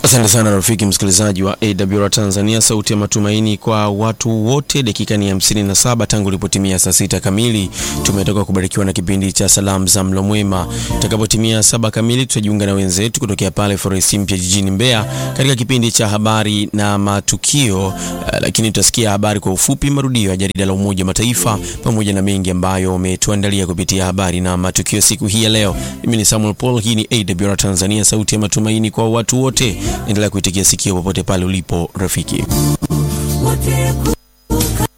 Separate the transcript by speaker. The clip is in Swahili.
Speaker 1: Asante sana rafiki msikilizaji wa AWR Tanzania, sauti ya matumaini kwa watu wote. Dakika ni 57 tangu ilipotimia saa sita kamili. Tumetoka kubarikiwa na kipindi cha salamu za mlo mwema. Itakapotimia saba kamili, tutajiunga na wenzetu kutokea pale Forest Mpya jijini Mbeya katika kipindi cha habari na matukio. Uh, lakini tutasikia habari kwa ufupi, marudio ya jarida la Umoja wa Mataifa pamoja na mengi ambayo umetuandalia kupitia habari na matukio siku hii ya leo. Mimi ni Samuel Paul, hii ni AWR Tanzania, sauti ya matumaini kwa watu wote. Endelea kuitikia sikio popote pale ulipo rafiki.